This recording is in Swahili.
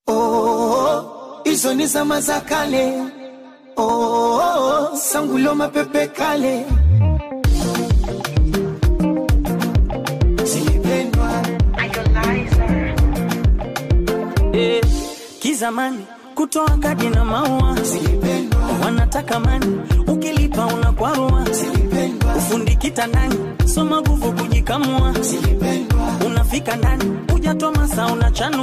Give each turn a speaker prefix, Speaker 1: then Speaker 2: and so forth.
Speaker 1: oh, hizo ni zama za kale oh, sangulo mapepe kale zilipendwa
Speaker 2: eh, kizamani kutoa kadi na maua
Speaker 1: zilipendwa
Speaker 2: wanataka mani ukilipa unakwarua
Speaker 1: zilipendwa
Speaker 2: ufundi kitandani soma nguvu kujikamua
Speaker 1: zilipendwa
Speaker 2: unafika ndani hujatoa masaa unachanua